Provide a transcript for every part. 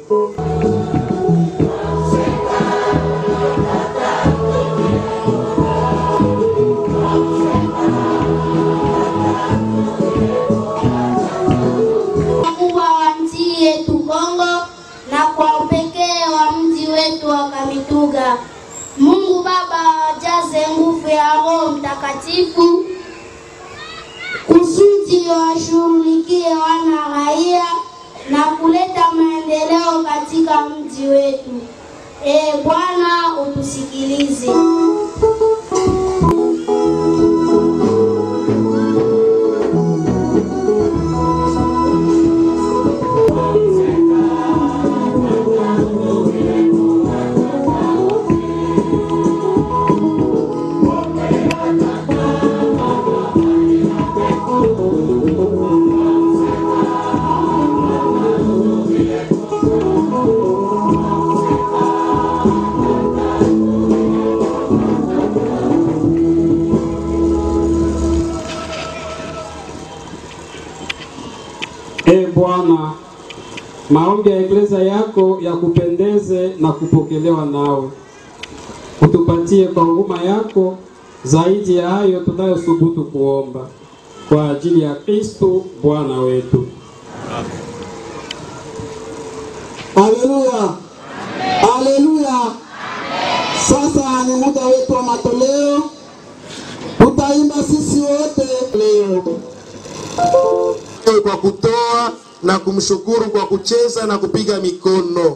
kubwa wa nchi yetu Kongo na kwa upekee wa mji wetu wa Kamituga. Mungu Baba awajaze nguvu ya Roho Mtakatifu kusudi washughulikie wana raia na kuleta maendeleo katika mji wetu. E Bwana, utusikilize. E Bwana, maombi ya eklezia yako yakupendeze na kupokelewa nawe, utupatie kwa huruma yako zaidi ya hayo tunayosubutu kuomba, kwa ajili ya Kristo Bwana wetu. Haleluya, haleluya. Sasa ni muda wetu wa matoleo, tutaimba sisi wote leo kwa kutoa na kumshukuru kwa kucheza na kupiga mikono.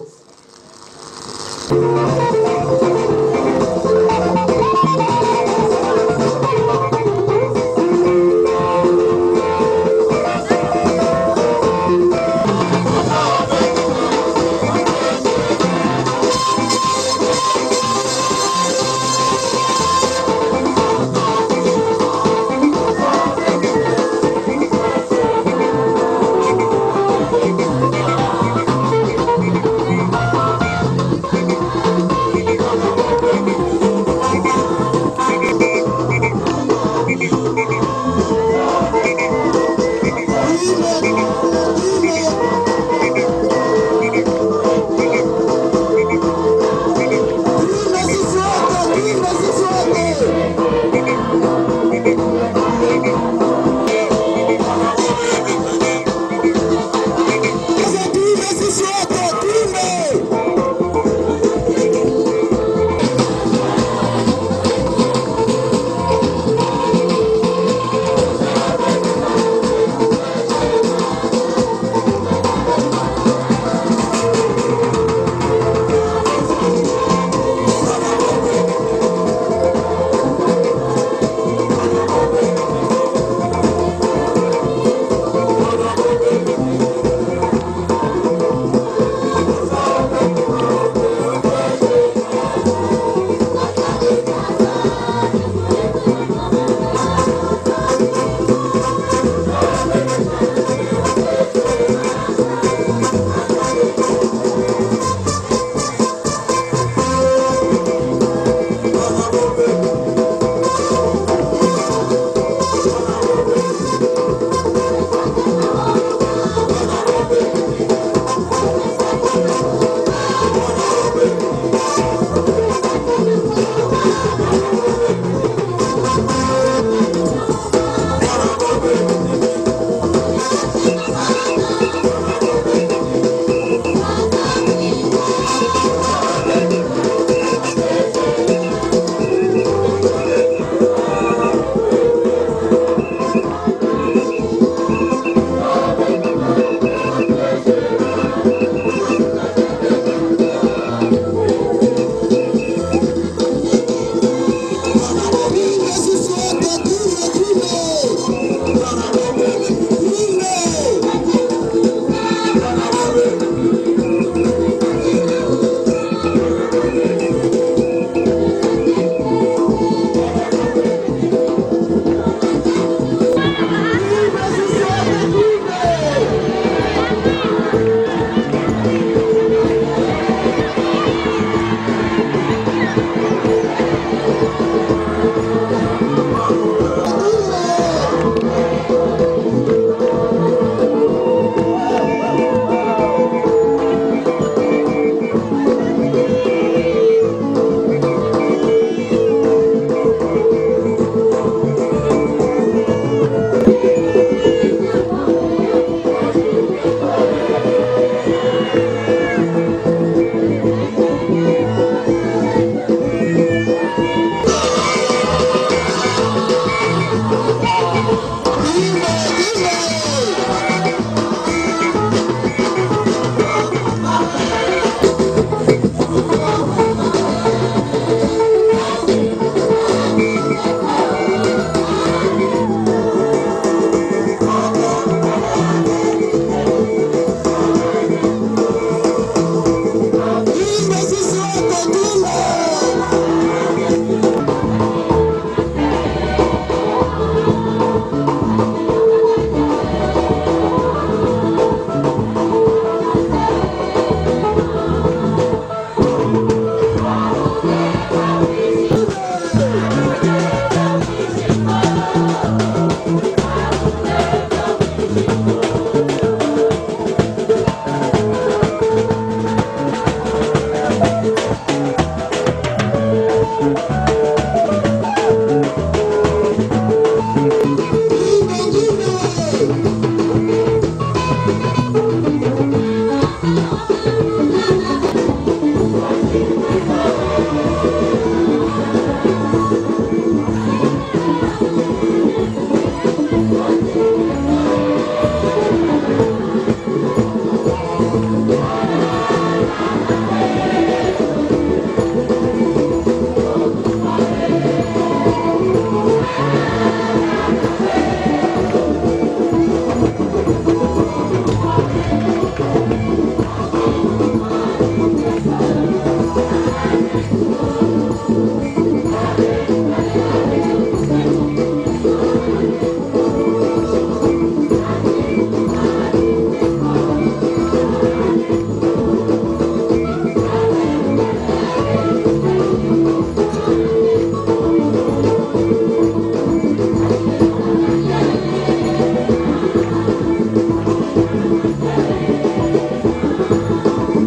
Thank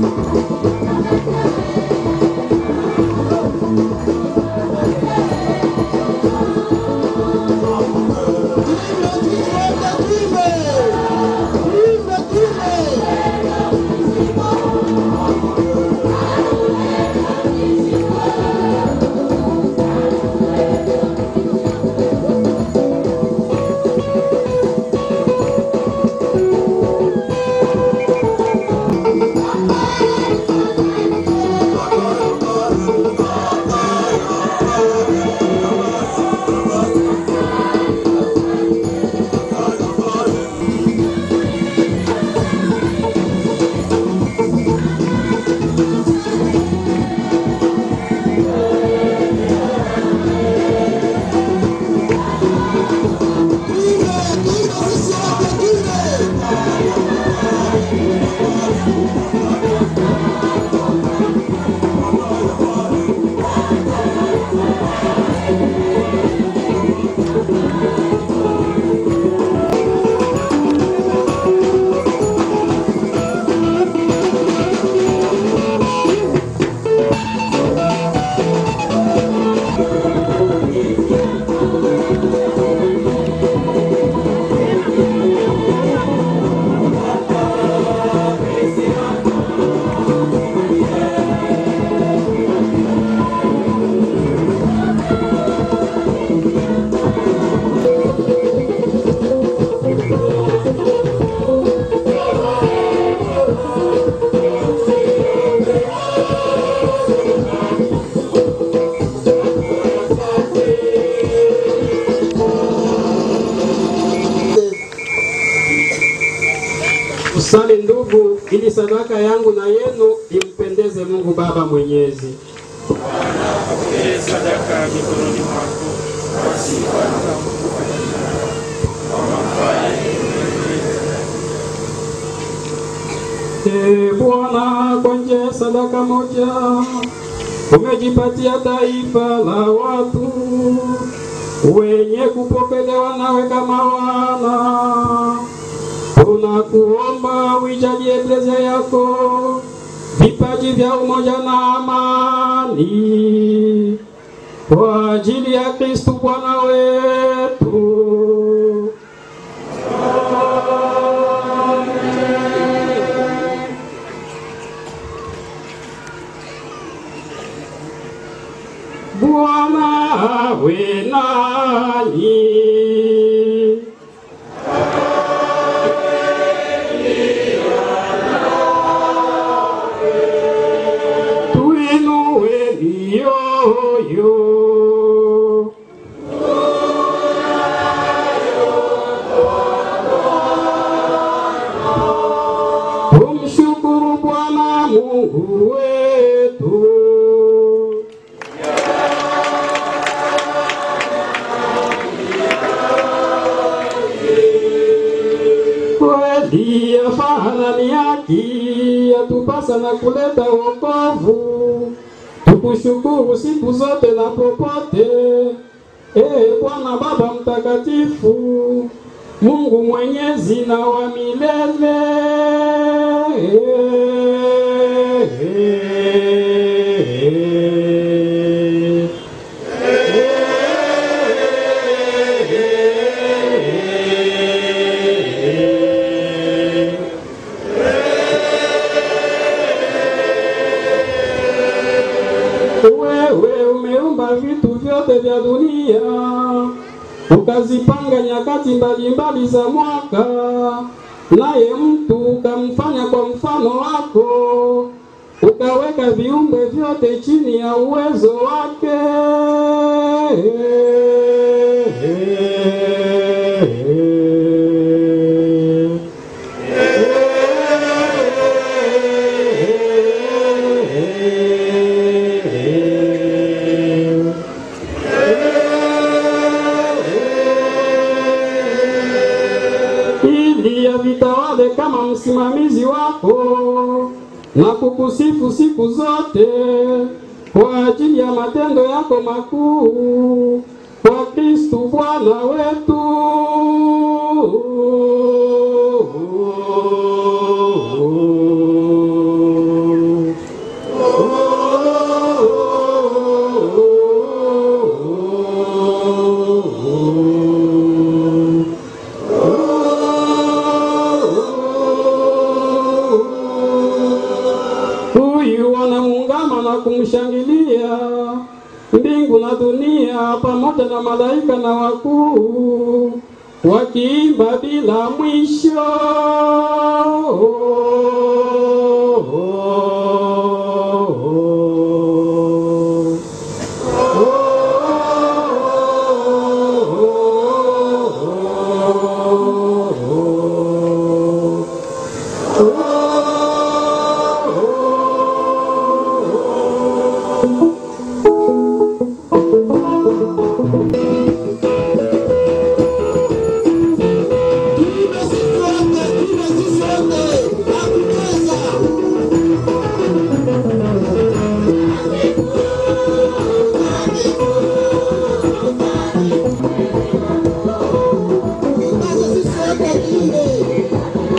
Tusali ndugu, ili sadaka yangu na yenu impendeze Mungu Baba Mwenyezi. sadaka mikononi mwako Ee Bwana, kwa njia ya sadaka moja umejipatia taifa la watu wenye kupokelewa nawe kama wana. Tunakuomba uijalie eklezia yako vipaji vya umoja na amani kwa ajili ya Kristu Bwana wetu. Bwana awe nanyi. Tuinue mioyo. Tumshukuru Bwana Mungu wetu. kweli yafana ni haki, yatupasa na kuleta wokovu. Tukushukuru siku zote na popote, ee Bwana Baba Mtakatifu, Mungu mwenyezi na wa milele. Wewe umeumba vitu vyote vya dunia, ukazipanga nyakati mbalimbali za mwaka, naye mtu ukamfanya kwa mfano wako, ukaweka viumbe vyote chini ya uwezo wake. ili avitawale kama msimamizi wako na kukusifu siku zote kwa ajili ya matendo yako makuu kwa Kristu Bwana wetu. huyu wanamuungama na kumshangilia mbingu na dunia pamoja na malaika na wakuu wakiimba bila mwisho. Tuimbe sisi wote, tuimbe sisi wote, na kucheza. Tuimbe sisi wote, tuimbe.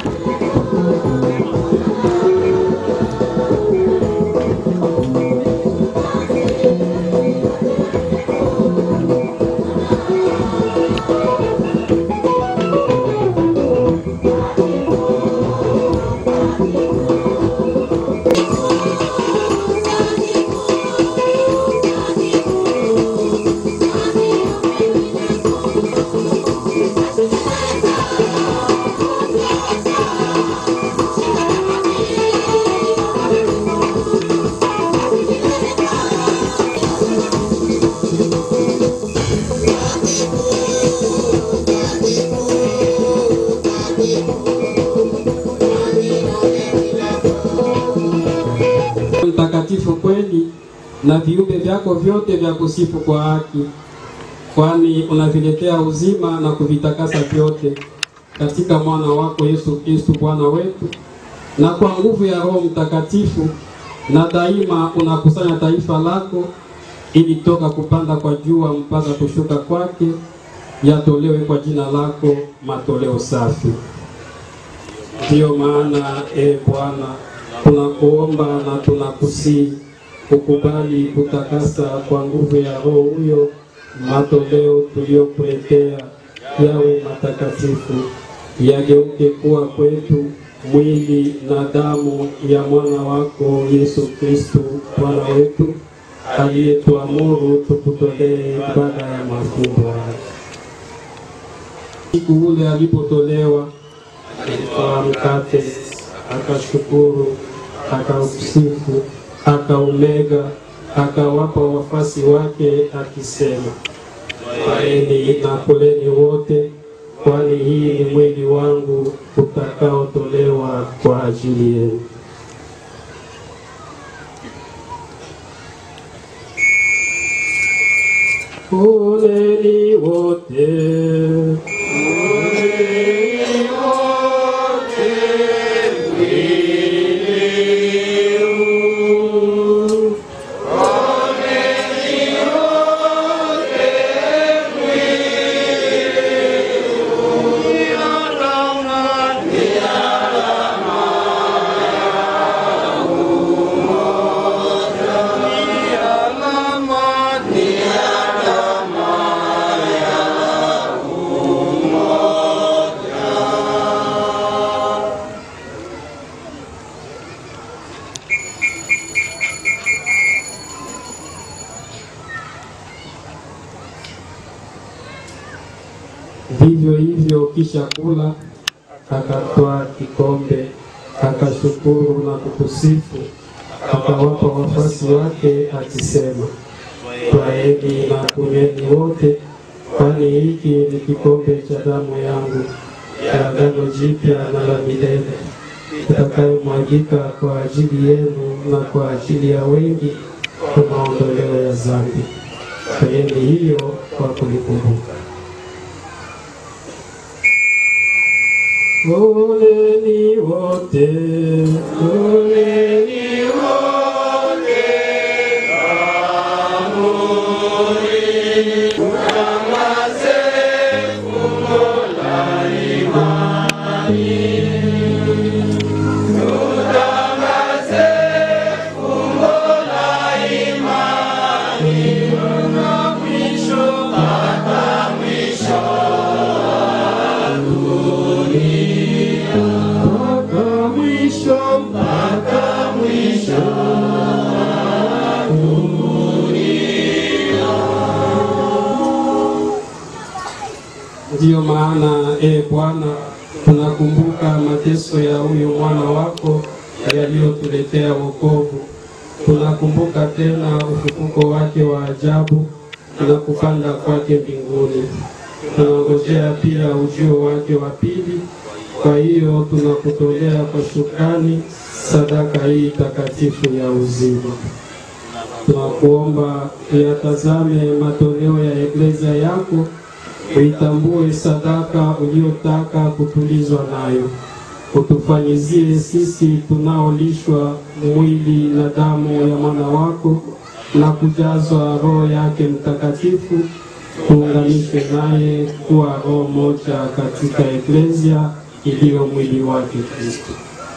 mtakatifu kweli na viumbe vyako vyote vya kusifu kwa haki, kwani unaviletea uzima na kuvitakasa vyote katika mwana wako Yesu Kristo Bwana wetu, na kwa nguvu ya Roho Mtakatifu, na daima unakusanya taifa lako ili toka kupanda kwa jua mpaka kushuka kwake yatolewe kwa jina lako matoleo safi. Ndiyo maana e Bwana, tunakuomba na tunakusii ukubali kutakasa kwa nguvu ya Roho huyo matoleo tuliyokuletea yawe matakatifu, yageuke kuwa kwetu mwili na damu ya mwana wako Yesu Kristo Bwana wetu, aliyetuamuru tukutolee ibada ya mafumbo haya. Siku ule alipotolewa alitwaa mkate, akashukuru, akausifu, akaumega, akawapa wafasi wake akisema, twaeni na kuleni wote, kwani hii ni mwili wangu utakaotolewa kwa ajili yenu. Kuleni wote. Vivyo hivyo kisha kula, akatwaa kikombe, akashukuru na kukusifu, akawapa wafuasi wake akisema, twaeni na kunyweni wote, kwani hiki ni kikombe cha damu yangu ya agano jipya na la milele, itakayomwagika kwa ajili yenu na kwa ajili ya wengi kwa maondoleo ya dhambi. Fanyeni hiyo kwa kunikumbuka. Poleni wote, poleni mpaka mwisho, mpaka maana e Bwana, tunakumbuka mateso ya huyu mwana wako yaliyotuletea wokovu. Tunakumbuka tena ufufuko wake wa ajabu na kupanda kwake mbinguni. Tunangojea pia ujio wake wa pili. Kwa hiyo tunakutolea kwa shukrani sadaka hii takatifu ya uzima. Tunakuomba uyatazame matoleo ya eklezia yako, uitambue sadaka uliyotaka kutulizwa nayo, utufanyizie sisi tunaolishwa mwili na damu ya mwana wako na kujazwa Roho yake Mtakatifu, tuunganishwe naye kuwa roho moja katika eklezia iliyo mwili wake Kristo.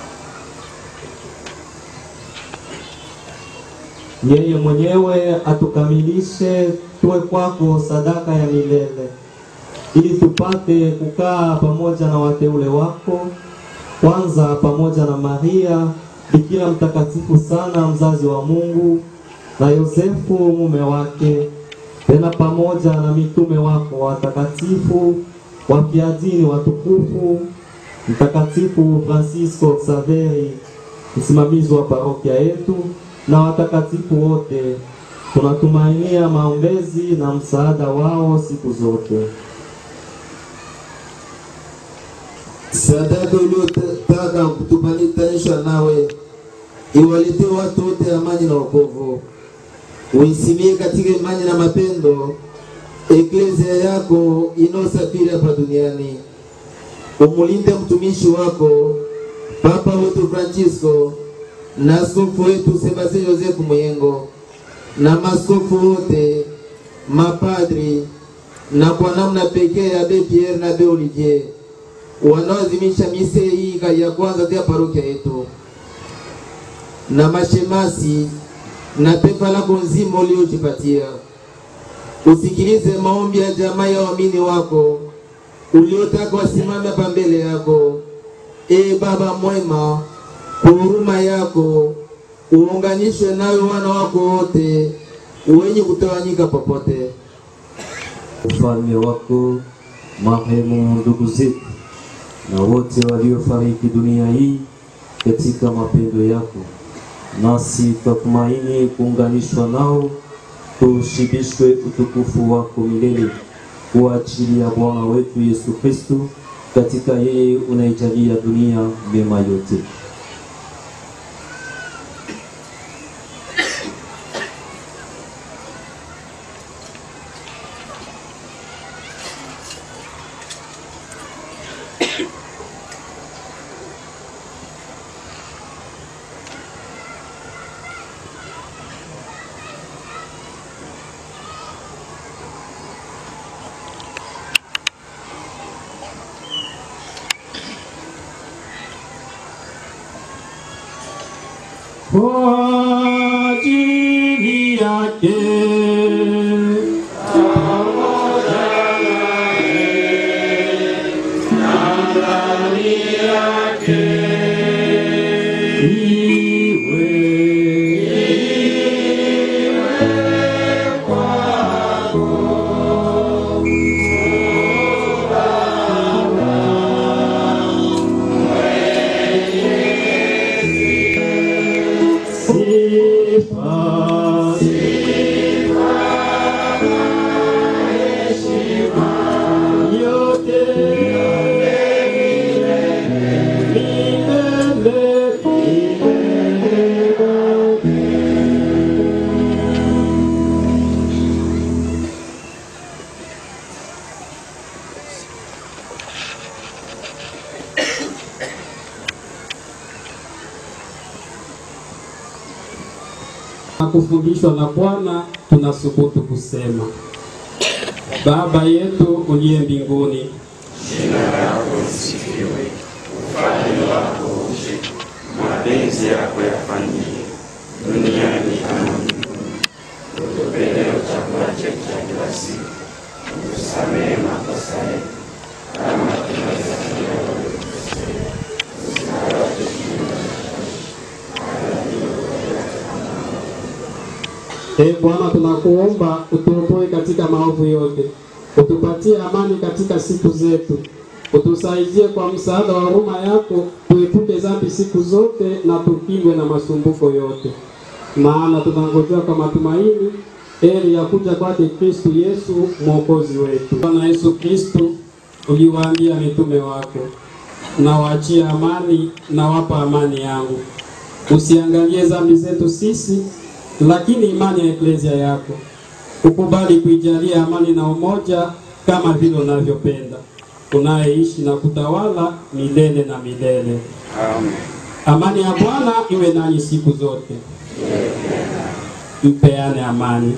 yeye mwenyewe atukamilishe tuwe kwako sadaka ya milele, ili tupate kukaa pamoja na wateule wako, kwanza pamoja na Maria Bikira mtakatifu sana, mzazi wa Mungu, na Yosefu mume wake, tena pamoja na mitume wako watakatifu, wafiadini watukufu, Mtakatifu Francisco Xaveri, msimamizi wa parokia yetu na watakatifu wote, tunatumainia maombezi na msaada wao siku zote. sadaka uliotaka kutupanisha nawe iwaletee watu wote amani na wokovu. Uisimie katika imani na mapendo eklezia yako inaosafiri hapa duniani. Umulinde mtumishi wako Papa wetu Francisco na askofu wetu Sebastien Joseph Muyengo na maskofu wote, mapadri na kwa namna pekee Abe Pierre na Abe Olivier wanaoadhimisha mise hii ya kwanza ya parokia yetu na mashemasi na taifa lako nzima uliojipatia. Usikilize maombi ya jamaa ya waamini wako uliotaka wasimame hapa mbele yako. E Baba mwema, kwa huruma yako uunganishwe nawe wana wako wote wenye kutawanyika popote. ufalme wako, marehemu ndugu zetu na wote waliofariki dunia hii katika mapendo yako, nasi twatumaini kuunganishwa nao, tushibishwe utukufu wako milele kwa ajili ya Bwana wetu Yesu Kristo. Katika yeye unaijalia dunia mema yote. kwa ajili yake na kufundishwa na Bwana, tunasubutu kusema: Baba yetu uliye mbinguni, mapenzi yako yafanyike duniani kama mbinguni. Utupe leo chakula chetu cha kila siku, utusamehe makosa yetu kama tunavyosamehe waliotukosea, usiwatie e Bwana, tunakuomba utuokoe katika maovu yote, utupatie amani katika siku zetu, utusaidie kwa msaada wa huruma yako, tuepuke dhambi siku zote na tupingwe na masumbuko yote, maana tunangojea kwa matumaini heri ya kuja kwake Kristu Yesu mwokozi wetu. Bwana Yesu Kristu, uliwaambia mitume wako, nawaachia amani, nawapa amani yangu. Usiangalie dhambi zetu sisi, lakini imani ya eklezia yako. Ukubali kuijalia amani na umoja kama vile unavyopenda, unayeishi na kutawala milele na milele. Amen. Amani ya Bwana iwe nanyi siku zote. Mpeane amani.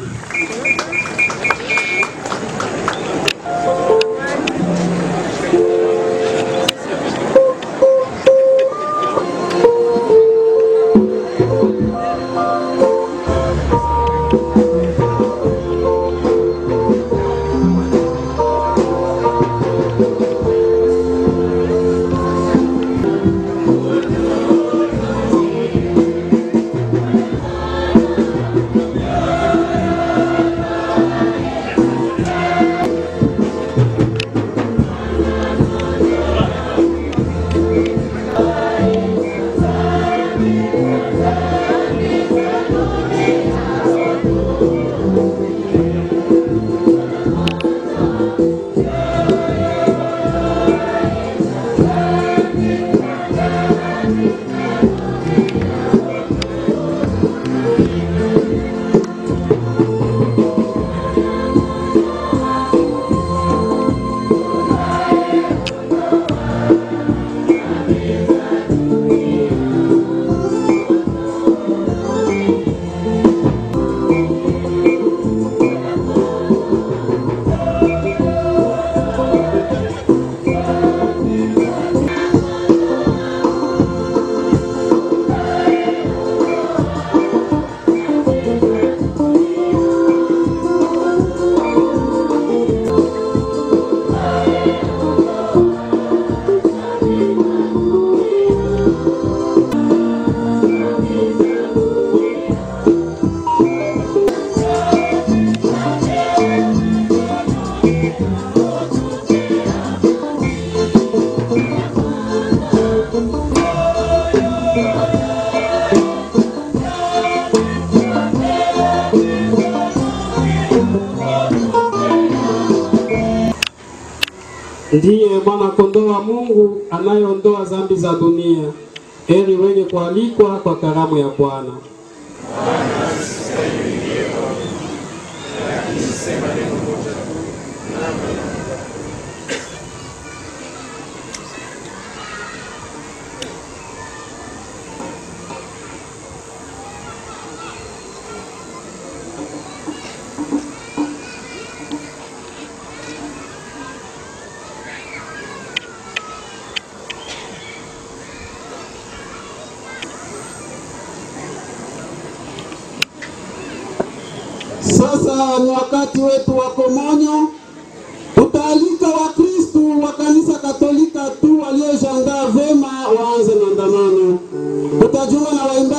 Ndiye mwana kondoo wa Mungu anayeondoa dhambi za dunia. Heri wenye kualikwa kwa karamu ya Bwana. Sasa ni wakati wetu wa komonyo. Tutaalika Wakristu wa kanisa Katolika tu waliojiandaa vema waanze maandamano. Tutajiunga na waimbaji